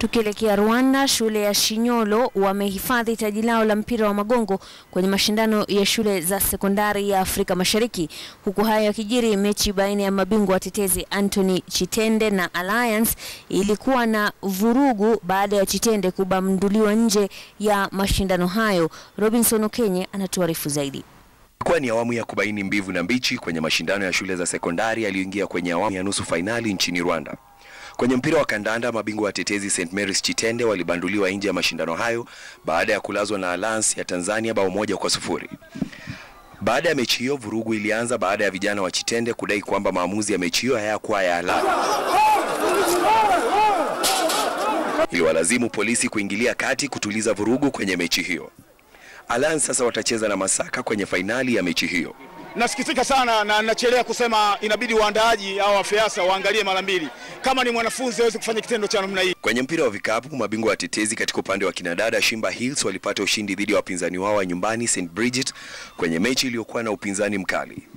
Tukielekea Rwanda, shule ya Shinyolo wamehifadhi taji lao la mpira wa magongo kwenye mashindano ya shule za sekondari ya Afrika Mashariki. Huku hayo yakijiri, mechi baina ya mabingwa watetezi Anthony Chitende na Alliance ilikuwa na vurugu baada ya Chitende kubamduliwa nje ya mashindano hayo. Robinson Okenye anatuarifu zaidi. Ilikuwa ni awamu ya kubaini mbivu na mbichi kwenye mashindano ya shule za sekondari yaliyoingia kwenye awamu ya nusu fainali nchini Rwanda. Kwenye mpira wa kandanda, mabingwa watetezi St Mary's Chitende walibanduliwa nje ya mashindano hayo baada ya kulazwa na Alliance ya Tanzania bao moja kwa sufuri. Baada ya mechi hiyo, vurugu ilianza baada ya vijana wa Chitende kudai kwamba maamuzi ya mechi hiyo hayakuwa ya halali. Iliwalazimu polisi kuingilia kati kutuliza vurugu kwenye mechi hiyo. Alliance sasa watacheza na Masaka kwenye fainali ya mechi hiyo. Nasikitika sana na nachelea kusema inabidi waandaaji au wafiasa waangalie mara mbili, kama ni mwanafunzi aweze kufanya kitendo cha namna hii. Kwenye mpira wa vikapu, mabingwa watetezi katika upande wa kinadada Shimba Hills walipata ushindi dhidi ya wapinzani wao wa nyumbani St Bridget kwenye mechi iliyokuwa na upinzani mkali.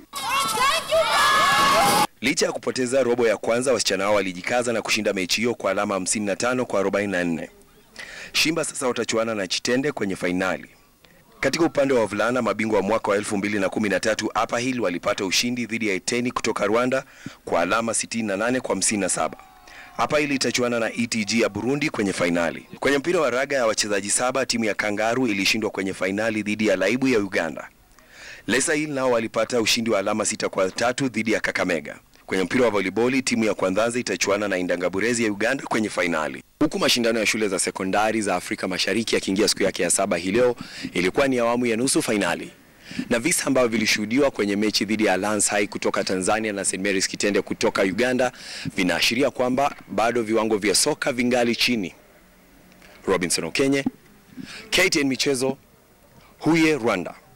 Licha ya kupoteza robo ya kwanza, wasichana hao walijikaza na kushinda mechi hiyo kwa alama 55 kwa 44. Shimba sasa watachuana na Chitende kwenye fainali. Katika upande wa wavulana, mabingwa wa mwaka wa 2013 Upper Hill walipata ushindi dhidi ya Eteni kutoka Rwanda kwa alama 68 kwa 57. Upper Hill itachuana na ETG ya Burundi kwenye fainali. Kwenye mpira wa raga ya wachezaji saba, timu ya Kangaru ilishindwa kwenye fainali dhidi ya Laibu ya Uganda. Lesa Hill nao walipata ushindi wa alama sita kwa tatu dhidi ya Kakamega. Kwenye mpira wa voliboli timu ya Kwanzaza itachuana na Indangaburezi ya Uganda kwenye fainali. Huku mashindano ya shule za sekondari za Afrika Mashariki yakiingia siku yake ya saba hii leo, ilikuwa ni awamu ya nusu fainali, na visa ambavyo vilishuhudiwa kwenye mechi dhidi ya Alliance High kutoka Tanzania na St Mary's Kitende kutoka Uganda vinaashiria kwamba bado viwango vya soka vingali chini. Robinson Okenye, KTN Michezo, Huye, Rwanda.